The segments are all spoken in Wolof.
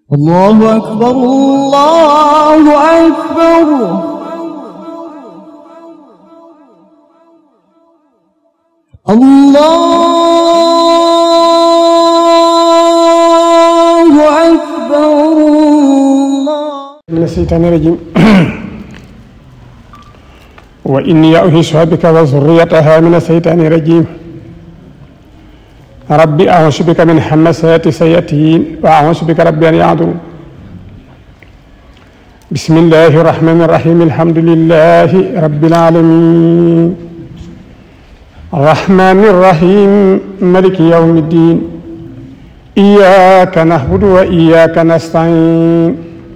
الله أكبر الله أكبر الله أكبر الله من الشيطان الرجيم وإني أعيذها بك وذريتها من الشيطان الرجيم ربي أعوذ بك من همسات الشياطين وأعوذ بك ربي أن يحضرون بسم الله الرحمن الرحيم الحمد لله رب العالمين الرحمن الرحيم ملك يوم الدين إياك نعبد وإياك نستعين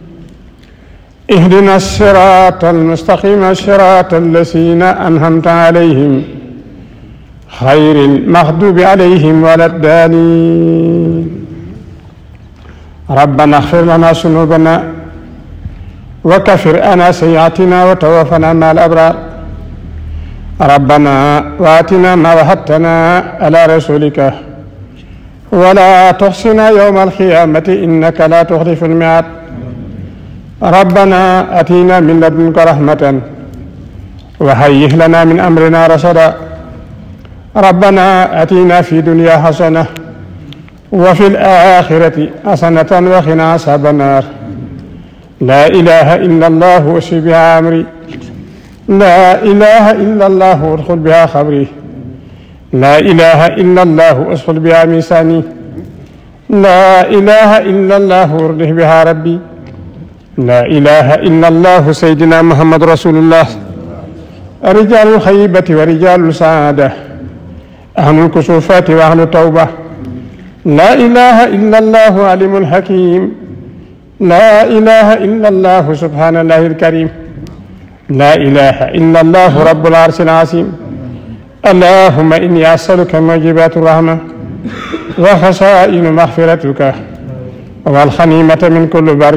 اهدنا الصراط المستقيم صراط الذين أنعمت عليهم خير المغضوب عليهم ولا الضالين ربنا اغفر لنا ذنوبنا وكفر عنا سيئاتنا وتوفنا مع الأبرار ربنا واتنا ما وعدتنا على رسولك ولا تحصنا يوم القيامة إنك لا تخلف الميعاد ربنا أتينا من لدنك رحمة وهيئ لنا من أمرنا رشدا ربنا أتينا في دنيا حسنة وفي الآخرة حسنة وقنا عذاب النار لا إله إلا الله أشفي بها أمري لا إله إلا الله أدخل بها خبري لا إله إلا الله أدخل بها ميساني لا إله إلا الله أرده بها ربي لا إله إلا الله سيدنا محمد رسول الله رجال الخيبة ورجال السعادة أهل الكسوفات وأهل التوبة لا إله إلا الله عليم الحكيم لا إله إلا الله سبحان الله الكريم لا إله إلا الله رب العرش العظيم اللهم إني أسألك موجبات الرحمة وخسائن مغفرتك والخنيمة من كل بر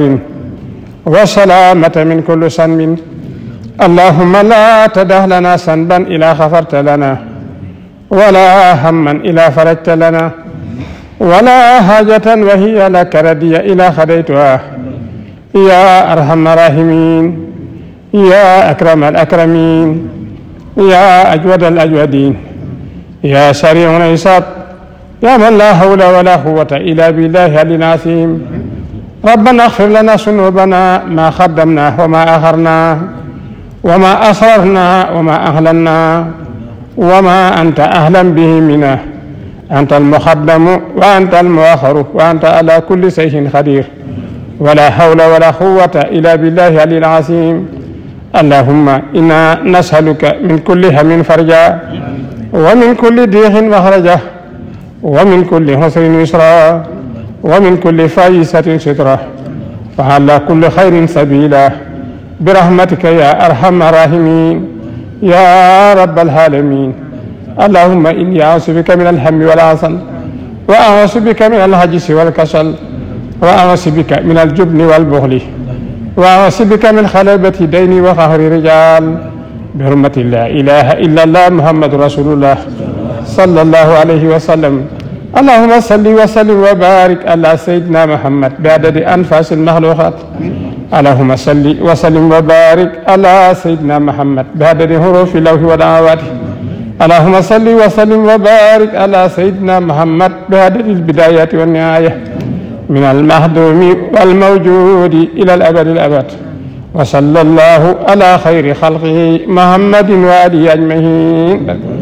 والسلامة من كل سنب اللهم لا تدع لنا سنبا إلا غفرت لنا ولا هما إلا فرجت لنا ولا حاجة وهي لك ردي إلى خديتها يا أرحم الراحمين يا أكرم الأكرمين يا أجود الأجودين يا سريع الحساب يا من لا حول ولا قوة إلا بالله العظيم ربنا اغفر لنا ذنوبنا ما قدمنا وما أخرنا وما أسررنا وما أهلنا وما أنت أهلا به منا أنت المقدم وأنت المؤخر وأنت على كل شيء قدير ولا حول ولا قوة إلا بالله العلي العظيم اللهم إنا نسألك من كل هم فرجا ومن كل ضيق مخرجا ومن كل حسر يسرا ومن كل فايسة سترة وعلى كل خير سبيلا برحمتك يا أرحم الراحمين يا رب العالمين اللهم إني أعوذ بك من الهم والعسل وأعوذ بك من الهجس والكسل وأعوذ بك من الجبن والبخل وأعوذ بك من خلبة دين وقهر رجال بحرمة لا إله إلا الله محمد رسول الله صلى الله عليه وسلم اللهم صل وسلم وبارك على سيدنا محمد بعدد أنفاس المخلوقات اللهم صل وسلم وبارك على سيدنا محمد بعدد حروف اللوح ودعواته اللهم صل وسلم وبارك على سيدنا محمد بعدد البدايات والنهاية من المهدوم والموجود إلى الأبد الأبد وصلى الله على خير خلقه محمد وآله أجمعين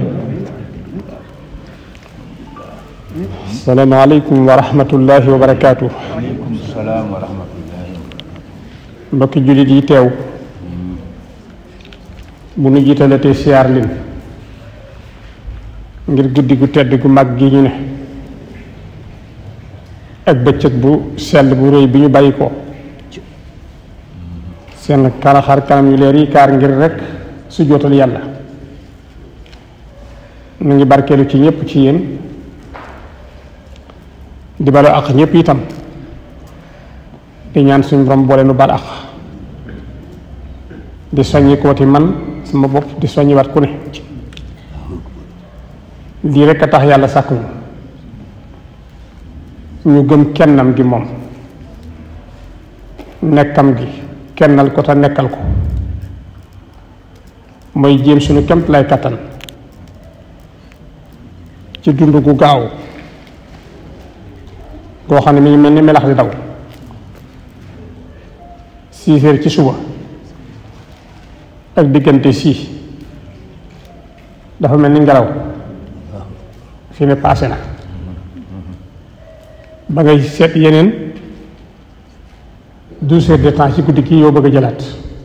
السلام عليكم ورحمة الله وبركاته waaleykum salaam wa rahmatullahi mbokki jullit yi teew bu nu jiitalatee siyaar leen ngir guddi gu tedd gu mag gi ñu ne ak bëccëg bu sell bu rëy bi ñu bàyyi ko seen kalaxar kanam yu leer yi kaar ngir rek su jootal yàlla mu ngi barkeelu ci ñëpp ci yéen di balu ak ñëpp itam di ñaan suñu borom boole nu bal ak di soññi kooti man sama bopp di soññi wat ku ne lii rekk a tax yàlla sàkkuñu ñu gëm kennam gi moom nekkam gi kennal ko te nekkal ko mooy jéem suñu kemt lay kattan ci dund gu gaaw goo xam ne mi ngi mel ni melax di daw six heures ci suba ak diggante sii dafa mel ni ngelaw fi ne passé na ba ngay seet yeneen douze heures de temps ci guddi gi yow bëgg a jëlaat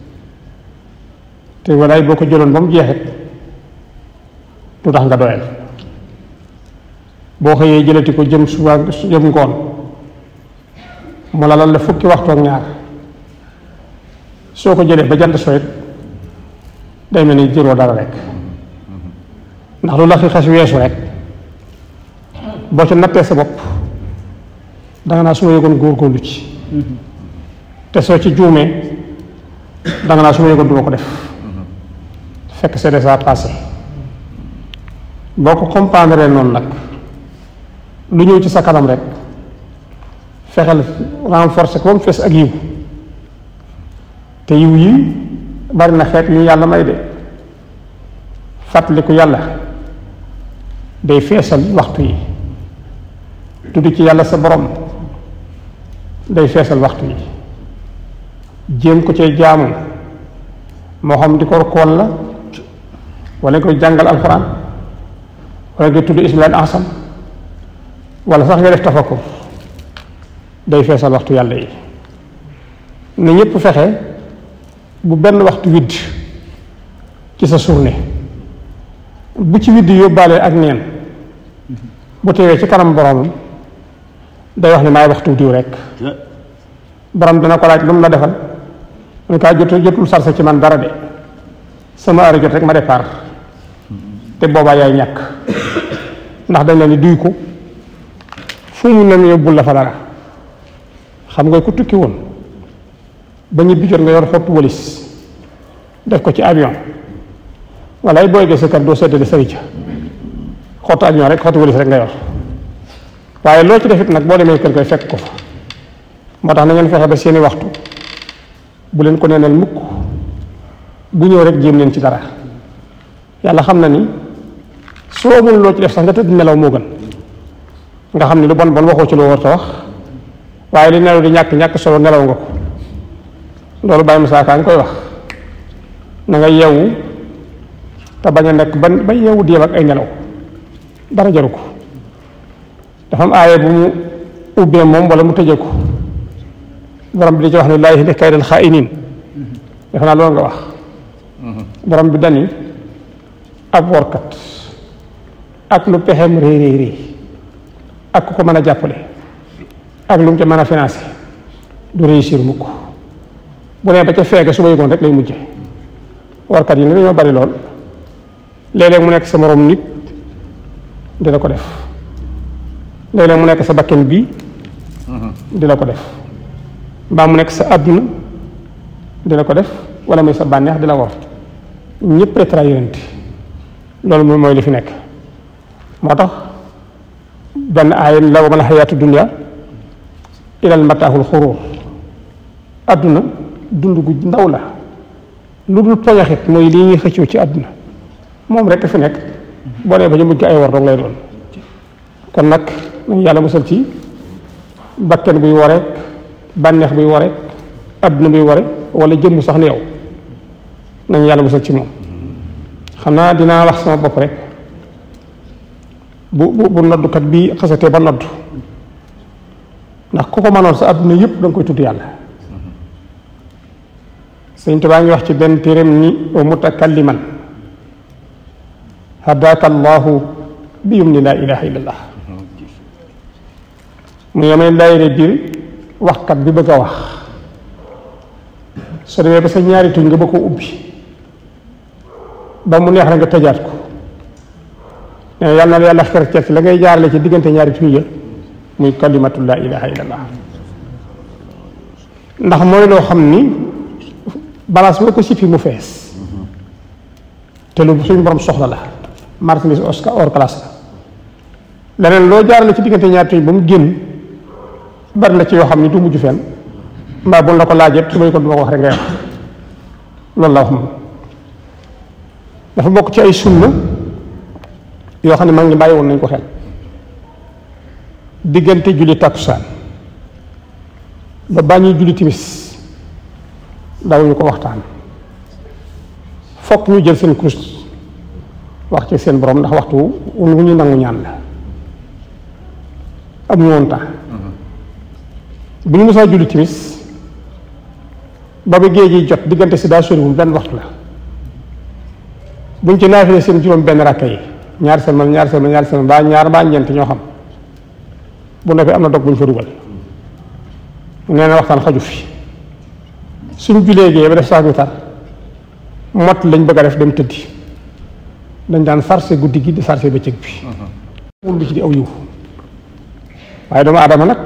te walaay boo ko jëloon ba mu jeexit du tax nga doyal boo xëyee jëlati ko jëm suba jëm ngoon mu la lal la fukki waxtu ak ñaar soo ko jëlee ba jant sooyit day mel ni jëroo dara rek ndax lu la fi xas weesu rek boo ci nattee sa bopp danga naa su ma yëgoon góorgóorlu ci te soo ci juumee danga naa su ma yëgoon duma ko def fekk c'est déjà passé boo ko comprendre noonu nag lu ñëw ci sa kanam rek fexeel renforcer ko ba mu fees ak yiw te yiw yi bari na xeet ñu yàlla may de fàttaliku yàlla day feesal waxtu yi tudd ci yàlla sa borom day feesal waxtu yi jéem ko cay jaamu moo xam di ko kool la wala nga koy jàngal alxuraan wala nga tudd ismail ansam wala sax nga def tafakkur day feesal waxtu yàlla yi na ñépp fexe bu benn waxtu widd ci sa journée bu ci widd yóbbaale ak neen bu teewee ci kanam boromam day wax ne maay waxtu diw rek borom dana ko laaj lu mu la defal mu ne kaa jot jotul sarse ci man dara de sama heure jot rek ma départ te boobaa yaay ñàkk ndax dañ la ni duy ko fu mu ne yóbbul la fa dara xam nga ku tukki woon ba ñibbi jot nga yor xottu walis def ko ci avion wala ay booy gee sa kër doo seddale sëri ca xottu avion rek xottu walis rek nga yor waaye loo ci defit nag boo demee kër koy fekk ko fa moo tax na ngeen fexe ba seeni waxtu bu leen ko neenal mukk bu ñëw rek jéem leen ci dara yàlla xam na ni soo amul loo ci def sax nga tëdd nelaw moo gën nga xam ne lu bon bon waxoo ci loo war a wax waaye li nelaw di ñàkk ñàkk solo nelaw nga ko loolu bàyyi Musaa Ka nga koy wax na nga yeewu te bañ a nekk ba ba yeewu di yem ak ay nelaw dara jaru ko dafa am aaye bu mu ubbee moom wala mu tëjee ko borom bi di ci wax ne laa yahdi kaydal xaa'iniin defe naa loolu nga wax borom bi dani ab workat ak lu pexeem réy réy réy ak ku ko mën a jàppale ak lu mu ca mën a financé du réussir mukk bu nee ba ca feege su ma yëgoon rek lay mujje warkat yi ne dañoo bari lool léeg-léeg mu nekk sa morom nit di la ko def léeg-léeg mu nekk sa bakken bii di la ko def mbaa mu nekk sa àdduna di la ko def wala muy sa bànneex di la war ñëpp ay trahirante loolu moom mooy li fi nekk moo tax benn aaya la wa mal xayaatu dunya ilal mataaxul xuruur àdduna dund gu ndaw la lu dul poñaxit mooy lii ñuy xëccoo ci àdduna moom rekk fi nekk boo nee ba ñu mujj ay war dong lay doon kon nag nañu yàlla musal ci bakken buy wareek bànneex buy wareek àdduna buy ware wala jëmm sax ni yow nañu yàlla musal ci moom xam naa dinaa wax sama bopp rek bu bu bu noddukat bi xasatee ba nodd ndax ku ko mënoon sa àdduna yëpp da nga koy tudd yàlla sëñ Tuubaa ngi wax ci benn téeréem ni wa mutakalliman hadaaka allahu bi yum ni laa ilaha illallah mu yemee daayire biir waxkat bi bëgg a wax soo demee ba sa ñaari tuñ nga ba ko ubbi ba mu neex la nga tëjaat ko nee yàlla na la yàlla xer ci la ngay jaarale ci diggante ñaari tuñ ya muy kalimatu laa ilaha illallah ndax mooy loo xam ni balance boo ko sippi mu fees te lu suñu borom soxla la marchandise hors classe la leneen loo jaarale ci diggante ñaari tuñ ba mu génn bari na ci yoo xam ni du mujj fenn mbaa bu la ko laajee su may ko duma ko wax rek ngay wax loolu la wax moom dafa bokk ci ay sunna yoo xam ne mag ñi bàyyi woon nañ ko xel diggante julli takkusaan ba bàññi julli timis dawuñu ko waxtaan fokk ñu jël seen kurus wax ci seen borom ndax waxtu wu ñu nangu ñaan la amuñu woon temps bu ñu mosaa julli timis ba ba géej gi jot diggante si daa soriwul benn waxtu la buñ ci naafile seen juróom benn rakka yi ñaar seen man ñaar seen man ñaar seen man baa ñaar baa ñeent ñoo xam bu noppee am na dog bu ñu fa dugal nee na waxtaan xaju fi suñ julee gee ba def saa tar mott lañ bëgg a def dem tëddi dañ daan sarse guddi gi di sarse bëccëg bi wul bi ci di aw yiw waaye doomu aadama nag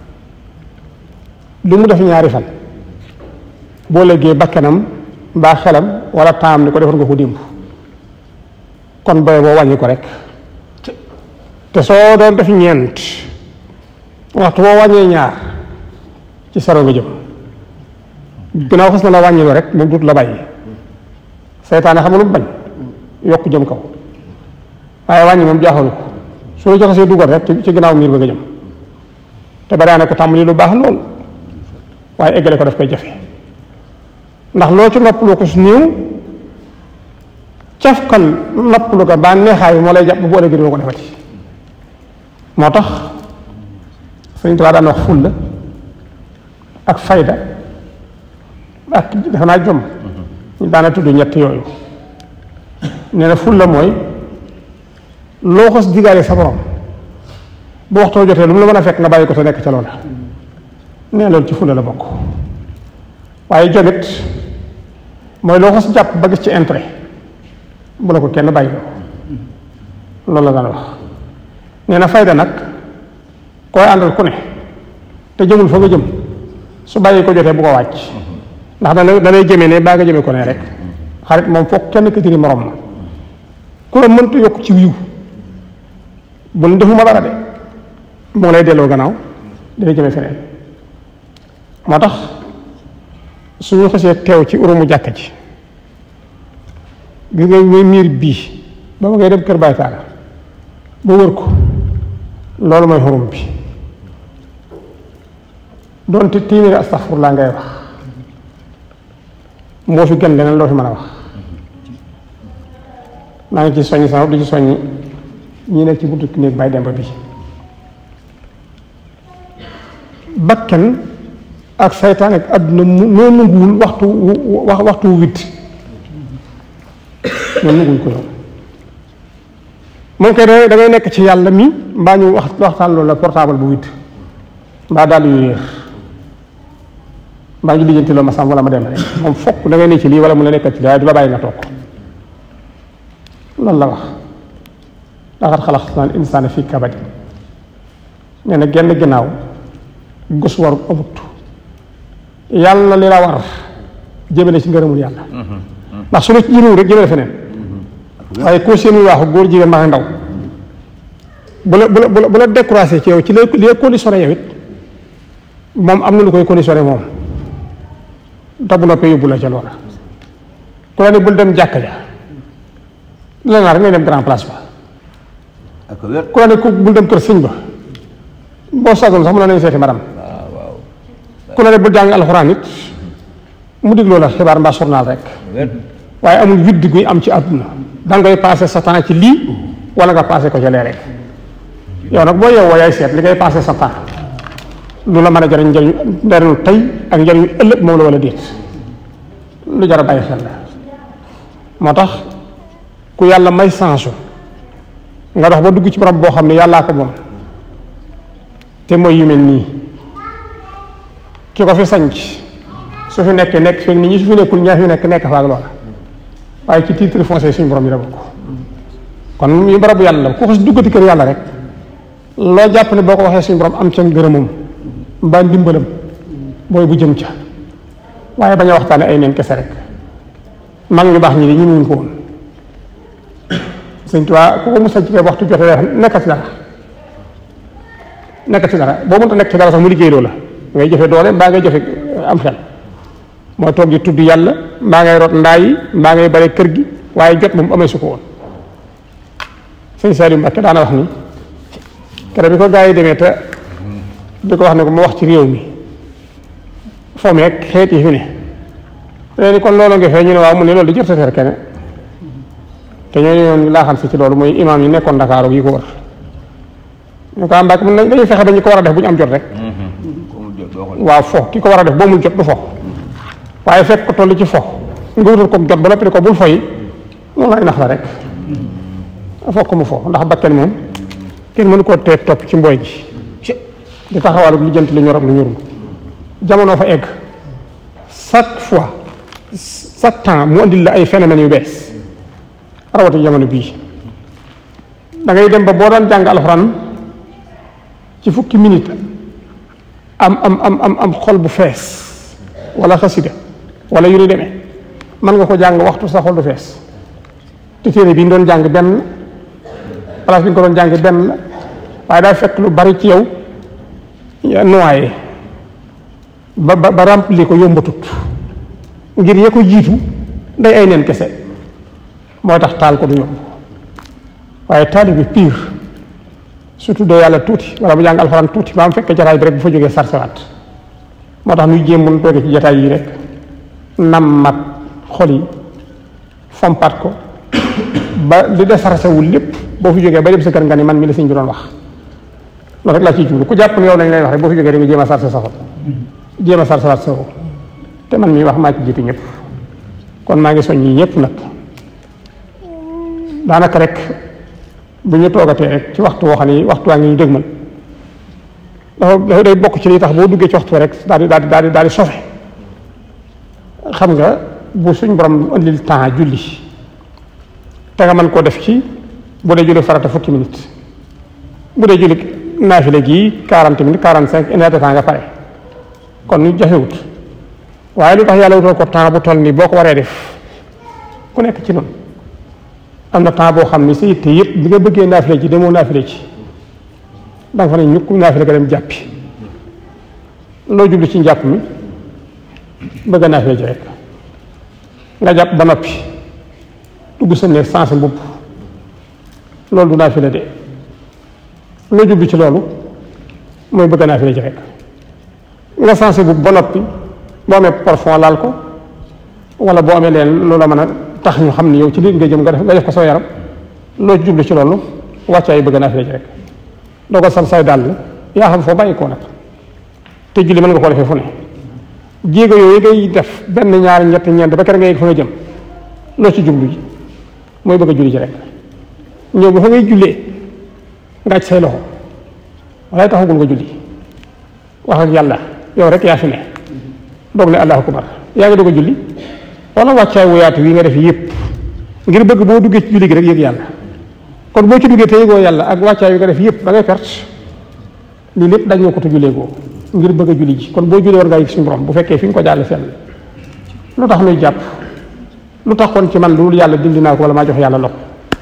lu mu def ñaari fan boo léegee bakkanam mbaa xelam wala taam ni ko defoon nga ko démb kon boye boo wàññi ko rek te soo doon def ñeent waxtu boo wàññee ñaar ci saro nga jëm ginnaaw xas na la wàññiloo rek moom dut la bàyyi seytaane xam nga lu mu bañ yokk jëm kaw waaye wàññi moom jaaxalu ko su la joxasee dugal rek ci ginnaaw miir ba nga jëm te ba daane ko tàmbali lu baax lool waaye eggale ko daf koy jafe ndax loo ci noppalu ko su néew cafkal noppalu ko ba neexaay bi moo lay jàpp bu ëllëgee doo ko defati moo tax Sëriñ Tuubaa daan wax fulla ak fayda ak defe naa jom ñu daana tudd ñett yooyu nee na fulla mooy loo xos digaale sa borom bu waxtoo jotee lu mu la mën a fekk nga bàyyi ko te nekk ca loola nee loolu ci fulla la bokk waaye jomit mooy loo xos jàpp ba gis ci intérêt bu la ko kenn bàyyi loolu la daan wax nee na fayda nag koy àndal ku ne te jëmul fa nga jëm su bàyyi ko jotee bu ko wàcc ndax dana danay jëmee ne baa nga jëmee ko ne rek xarit moom foog kenn këtiri morom ma ku la mënta yokk ci wiw bu ne defuma dara de moo lay delloo gannaaw dina jëmee feneen moo tax suñu xasee teew ci urumu jàkka ji gis nga muy miir bii ba ma ngay dem kër Baay Taala ba wër ko loolu mooy xurum bi doonte téeméeri astaxfurlaa ngay wax moo fi gën leneen loo fi mën a wax maa ngi ci soññ sama di ci soññ ñi nekk ci buntu néeg Baay Demba bi bakkan ak saytaan ak àdduna mu noo nanguwul waxtu wax waxtu wu witt ñoom nanguwuñ ko ñoom moom kay da ngay nekk ci yàlla mi mbaa ñu wax waxtaan loolu la portable bu witt mbaa daal yu réer mbaa ñu lijjanti loo ma sam wala ma dem rek moom fokk da ngay ne ci lii wala mu la nekkat ci lii waaye du la bàyyi nga toog loolu la wax laqad xalaqnal insaana fii kabad nee na genn ginnaaw gus waru amut yàlla li la war jëmale ci ngërëmul yàlla ndax su la ci jëmewul rek jëmale feneen waaye koo seeni waaxu góor jigéen maa ndaw bu la bu la bu la bu la découragé ci yow ci li li conditionné yow it moom am na lu koy conditionné moom te bu noppee yóbbu la ca loola ku la ne bul dem jàkka ja la naa rek ngay dem grand place ba ak wér ku la ne ku bul dem kër sëñ ba boo sagoon sax mu la nañ seeti maram waaw waaw ku la ne bul jàng alxuraan it mu dig loola xibaar mbaa journal rek wér waaye amul widd guy am ci àdduna da ngay passé sa temps ci lii wala nga passé ko ca lee rek yow nag boo yeewoo yaay seet li ngay passé sa temps lu la mën a jariñ njariñu njariñu tey ak njariñu ëllëg moom la wala déet lu jar a bàyyi xel la moo tax ku yàlla may sansu nga dox ba dugg ci barab boo xam ne yàllaa ko moom te mooy yu mel nii ki ko fi sanc su fi nekkee nekk fekk nit ñi su fi nekkul ñaa fi nekk nekk fa ak loola waaye ci titre foncier suñu borom yi la bokk kon yu barabu yàlla la ku xas duggati kër yàlla rek loo jàpp ne boo ko waxee suñu borom am ca ngërëmam mbaa ndimbalam booy bu jëm ca waaye bañ a waxtaane ay neen kese rek mag ñu baax ñi di ñu muñ ko woon sëñ Tuubaa ku ko mos a jigee waxtu jotee nekkat ci dara nekkat ci dara boo mënta nekk ci dara sax mu liggéey loo la ngay jëfe doole mbaa ngay jëfe am xel mooy toog di tudd yàlla mbaa ngay rot ndaa yi mbaa ngay bare kër gi waaye jot moom amee su ko woon sëñ Saliou Mbacké daana wax ni kere bi ko gaa yi demee te di ko wax ne ko mu wax ci réew mi foo meeg xeet yi fi ne léegi kon loolu nga fee ñu ne waaw mu ne loolu di jot sa ter kene te ñooñu ñoon laa xam si ci loolu mooy imaam yi nekkoon Dakar yi ko wër ñu ko am Mbacké mun nañ dañuy fexe dañu ko war a def bu ñu am jot rek comme jot doo ko waaw fo ki ko war a def boo mul jot du fo waaye fekk ko toll ci fo nga wutal ko jot ba noppi ne ko bul foy loolu ay nax la rek fokk mu fo ndax bakken moom kenn mënu koo tee topp ci mbooy gi di taxawal lu jënt lu ñor ak lu ñorul jamono fa egg chaque fois chaque temps mu andil la ay phénomènes yu bees rawati jamono bii da ngay dem ba boo daan jàng alxuraan ci fukki minute am am am am am xol bu fees wala xasida wala yu ni demee mën nga ko jàng waxtu sa xol du fees te téere bi ñu doon jàng benn place bi ñu ko doon jàng benn la waaye daa fekk lu bari ci yow noyé ba ba ba rempli ko yombatut ngir ya ko jiitu day ay neen kese moo tax taal ko du yomb waaye taali bi pire surtout de yàlla tuuti wala bu jàng alxuraan tuuti ba am fekk jataay bi rek bu fa jógee sarsewaat moo tax ñuy jéem mun toogee ci jataay yi rek nammat xol yi fompat ko ba li de sarsewul lépp boo fi jógee ba dem sa kër nga ni man mi la sëñ bi doon wax loolu rek laa ciy jublu ku jàpp ne yow lañ lay wax rek boo fi jógee da nga jéem a sarse sa xol jéem a sarsewaat sa xol te man mii wax maa ci jiitu ñëpp kon maa ngi soññi ñëpp nag daanaka rek bu ñu toogatee rek ci waxtu woo xam ne waxtu waa ngi ñu dëgmal dafa dafa day bokk ci li tax boo duggee ci waxtu rek daal di daal di daal di daal di sofe xam nga bu suñ borom indil temps julli te nga mën koo def ci bu dee julli farata fukki minutes bu dee julli naafile gii quarante minutes quarante cinq une heure de temps nga pare kon ñu jafewut waaye lu tax yàlla wutal ko temps bu toll nii boo ko waree def ku nekk ci noonu am na temps boo xam ni sa yitte yëpp bi nga bëggee naafile ci demoo naafile ci da nga fa ne ñukk naafile nga dem jàppi loo jublu ci njàpp mi bëgg a naafile ci rek nga jàpp ba noppi dugg sa néeg sans mbubb loolu du naafile de loo jublu ci loolu mooy bëgg a naafile ci rek nga sans mbubb ba noppi boo amee parfum laal ko wala boo amee leen loola mën a tax ñu xam ni yow ci li nga jëm nga def nga def ko soo yaram loo ci jublu ci loolu wàccaay bëgg naa fi ci rek doo ko sal say dàll yaa xam foo bàyyi koo nag te julli mën nga koo defee fu ne jéego yooyu ngay def benn ñaari ñett ñeent ba kere nga yegg fa nga jëm loo ci jublu ji mooy bëgg a julli ci rek ñëw ba fa ngay jullee nga aj say loxo walaay taxagul nga julli wax ak yàlla yow rek yaa fi ne doog ne allahu akbar yaa ngi doog a julli wala wàccaay wuyaatu wi nga def yëpp ngir bëgg boo duggee ci julli gi rek yëg yàlla kon boo ci duggee te yëgoo yàlla ak wàccaay wi nga def yëpp da ngay perte lii lépp dañ nga ko te jullee goo ngir bëgg a julli ji kon boo jullee war ngaa yëg suñu borom bu fekkee fi nga ko jàll fenn lu tax nuy jàpp lu tax kon ci man lu yàlla dindi naa ko wala maa jox yàlla loxo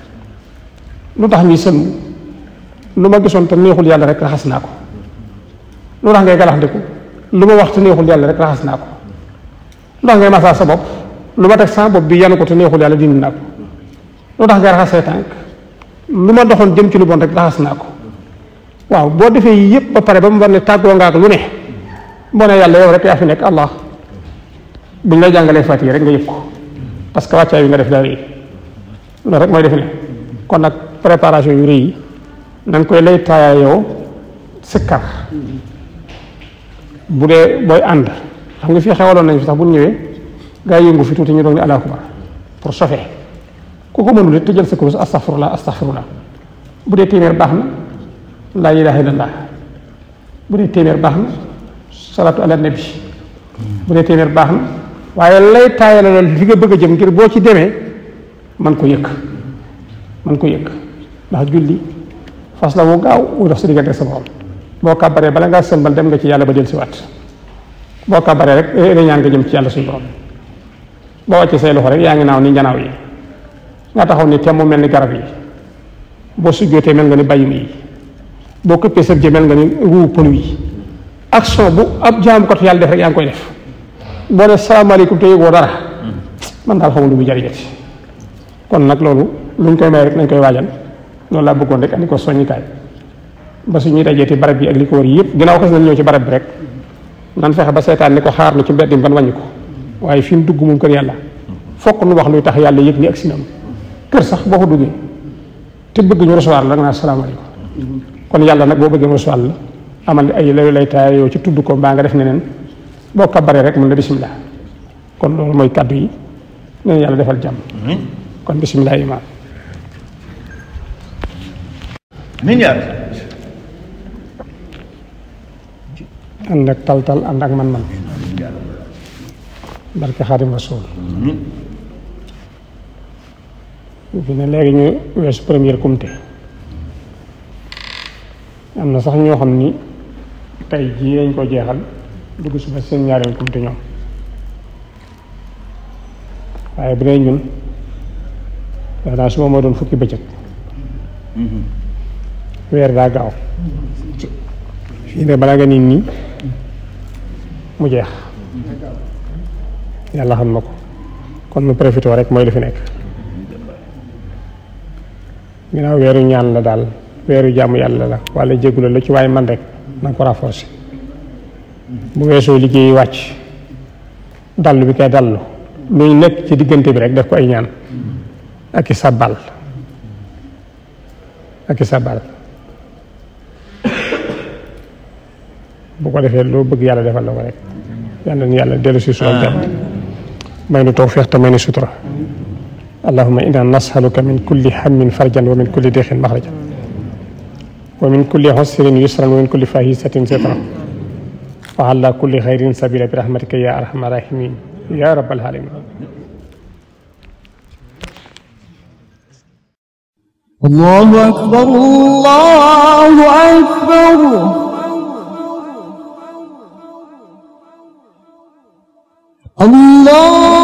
lu tax ñuy sëlmu lu ma gisoon te neexul yàlla rek raxas naa ko lu tax ngay galaxndiku lu ma wax te neexul yàlla rek raxas naa ko lu tax ngay masaa sa bopp lu ma teg sa bopp bi yanu ko te neexul yàlla dindi naa ko lu tax ngay raxas say tànk lu ma doxoon jëm ci lu bon rek raxas naa ko waaw boo defee yii yëpp ba pare ba mu war ne tàggoo nga ak lu ne boo ne yàlla yow rek yaa fi nekk allah buñ lay jàngalee fatiha rek nga yëg ko parce que wàccaay bi nga def daa rëy loolu rek mooy def ne kon nag préparation yu rëy yi nañ koy lay taayaa yow sikkar bu dee booy ànd xam nga fii xewaloon nañ fi sax bu ñu ñëwee gaa yi yëngu fi tuuti ñu doog ne allahu akbar pour sofee ku ko mënul it te jël sa kurus astaghfirullah astaghfirullah bu dee téeméer baax na laa ilaha illallah bu dee téeméer baax na salaatu ala nabi bu dee téeméer baax na waaye lay taayale loolu fi nga bëgg a jëm ngir boo ci demee man ko yëg man ko yëg ndax julli fas la wu gaaw wu dox sa diggante sa borom boo kàbbaree bala ngaa sëlmal dem nga ci yàlla ba del si waat boo kàbbaree rek da ñaan nga jëm ci yàlla suñu borom boo wàccee say loxo rek yaa ngi naaw ni njanaaw yi nga taxaw ni temm mel ni garab yi boo sujjootee mel nga ni bàyyim yi boo këppee sëb jë mel nga ni ruu pëlu yi action bu ab jaamu ko yàlla def rek yaa ngi koy def boo ne salaamaaleykum te yëgoo dara man daal xamul lu muy jariñati kon nag loolu luñ koy may rek nañ koy waajal loolu laa bëggoon rek andi ko soññikaay ba su ñuy dajeeti barab bi ak li ko wër yëpp ginnaaw xas nañ ñëw ci barab bi rek nan fexe ba seetaan ni ko xaar nu ci mbedd mi ban wàññi ko waaye fi mu dugg moom kër yàlla fokk nu wax luy tax yàlla yëg ni ak sinam kër sax boo ko duggee te bëgg ñu recevoir la nga naa salaamaaleykum kon yàlla nag boo bëggee mu recevoir la amal ay layu lay taay yow ci tudd ko mbaa nga def neneen boo kabaree rek mën la bisimilah kon loolu mooy kaddu yi nee yàlla defal jàmm kon bisimilah imaam min yaa ànd ak tal-tal ànd ak man-man barke xaadim rasul fi ne léegi ñu weesu première comité am na sax ñoo xam ni tey jii lañ ko jeexal dugg si ba seen ñaareel comité ñoom waaye bu dee ñun def naa suba moo doon fukki bëccëg weer daa gaaw fii ne balaa nga nit ñi mu jeex yàlla xam na ko kon nu profité rek mooy li fi nekk ginnaaw weeru ñaan la daal weeru jàmm yàlla la wala jéggula la ci waaye man rek na ko renforcer bu weesoo liggéey wàcc dallu bi kay dallu luy nekk ci diggante bi rek def ko ay ñaan ak i sàbbal ak i sàbbal bu ko defee loo bëgg yàlla defal la ko rek yàlla ni yàlla dellu si suñu jàmm may nu tawfiq te may nu sutura allahumma inna nasaluka min kulli hammin farjan wa min kulli dexin maxrajan wa min kulli xusrin yusran wa min kulli fahisatin sitran wa ala kulli xayrin sabila bi rahmatika ya arhamar rahimin ya rabbal alamin الله أكبر الله أكبر الله